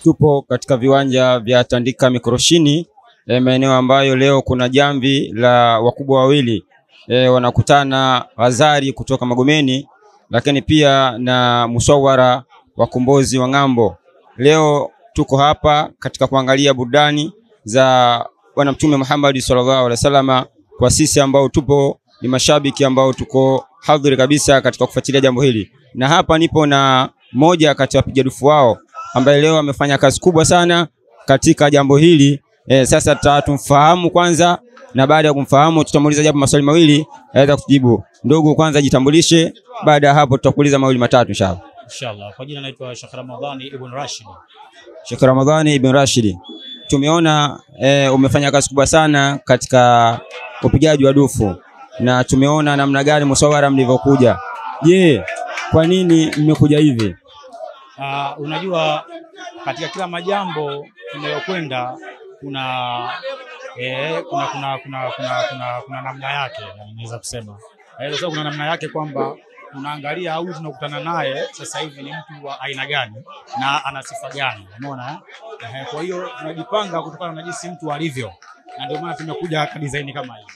tupo katika viwanja vya Tandika Mikoroshini, e, maeneo ambayo leo kuna jamvi la wakubwa wawili e, wanakutana Wazari kutoka Magomeni, lakini pia na Musawara wakombozi wa ng'ambo. Leo tuko hapa katika kuangalia burudani za Bwana Mtume Muhammad sallallahu alaihi wasallam, kwa sisi ambao tupo ni mashabiki ambao tuko hadhiri kabisa katika kufuatilia jambo hili, na hapa nipo na moja kati ya wapiga dufu wao ambaye leo amefanya kazi kubwa sana katika jambo hili. E, sasa tutamfahamu kwanza, na baada ya kumfahamu tutamuuliza japo maswali mawili aweza kujibu. Ndugu, kwanza jitambulishe, baada ya hapo tutakuuliza mawili matatu inshallah. Inshallah. Kwa jina naitwa Sheikh Ramadhani Ibn Rashid. Sheikh Ramadhani Ibn Rashid, tumeona e, umefanya kazi kubwa sana katika upigaji wa dufu na tumeona namna gani Musawara mlivyokuja. Je, kwa nini mmekuja hivi? Uh, unajua katika kila majambo tunayokwenda kuna, eh, kuna, kuna, kuna, kuna, kuna, kuna namna yake naweza kusema eh, sasa kuna namna yake kwamba unaangalia au tunakutana naye sasa hivi ni mtu wa aina gani na ana sifa gani, umeona eh? Eh, kwa hiyo tunajipanga kutokana na jinsi mtu alivyo, na ndio maana tumekuja kwa design kama hii.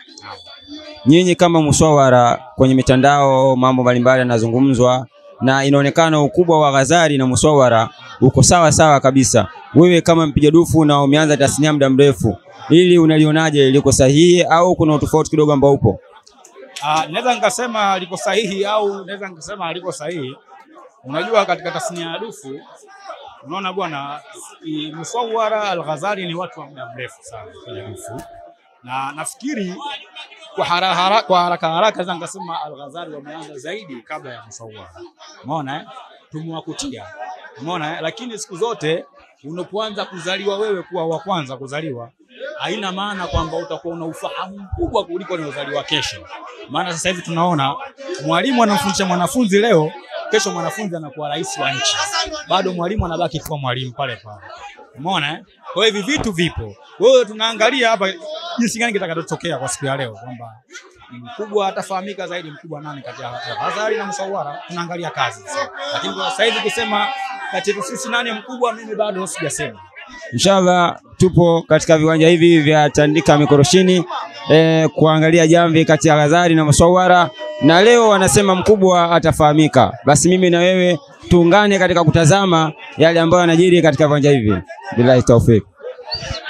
Nyinyi kama Musawara kwenye mitandao mambo mbalimbali yanazungumzwa na inaonekana ukubwa wa Ghazali na Musawara uko sawa sawa kabisa. Wewe kama mpiga dufu na umeanza tasnia muda mrefu, ili unalionaje, liko sahihi au kuna utofauti kidogo ambao upo? Ah, naweza nikasema liko sahihi au naweza nikasema haliko sahihi. Unajua, katika tasnia ya dufu, unaona bwana, i- Musawara Al-Ghazali ni watu wa muda mrefu sana kwenye dufu, na nafikiri kwa haraka haraka, kwa haraka haraka naweza nikasema Al-Ghazali wameanza zaidi kabla ya Musawara. Umeona eh? Tumewakutia. Umeona eh? Lakini siku zote unapoanza kuzaliwa wewe kuwa wa kwanza kuzaliwa haina maana kwamba utakuwa una ufahamu mkubwa kuliko unaozaliwa kesho. Maana sasa hivi tunaona mwalimu anamfundisha mwanafunzi leo, kesho mwanafunzi anakuwa rais wa nchi, bado mwalimu anabaki kuwa mwalimu pale pale. Umeona eh? Kwa hiyo hivi vitu vipo. Kwa hiyo tunaangalia hapa jinsi gani kitakachotokea kwa siku ya leo kwamba mkubwa atafahamika zaidi, mkubwa nani kati ya Ghazali na Musawara. Tunaangalia kazi sasa, lakini kwa sasa hivi kusema kati yetu sisi nani mkubwa, mimi bado sijasema. Inshallah tupo katika viwanja hivi vya Tandika Mikoroshini e, kuangalia jamvi kati ya Ghazali na Musawara, na leo wanasema mkubwa atafahamika. Basi mimi na wewe tuungane katika kutazama yale ambayo yanajiri katika viwanja hivi. Billahi taufik.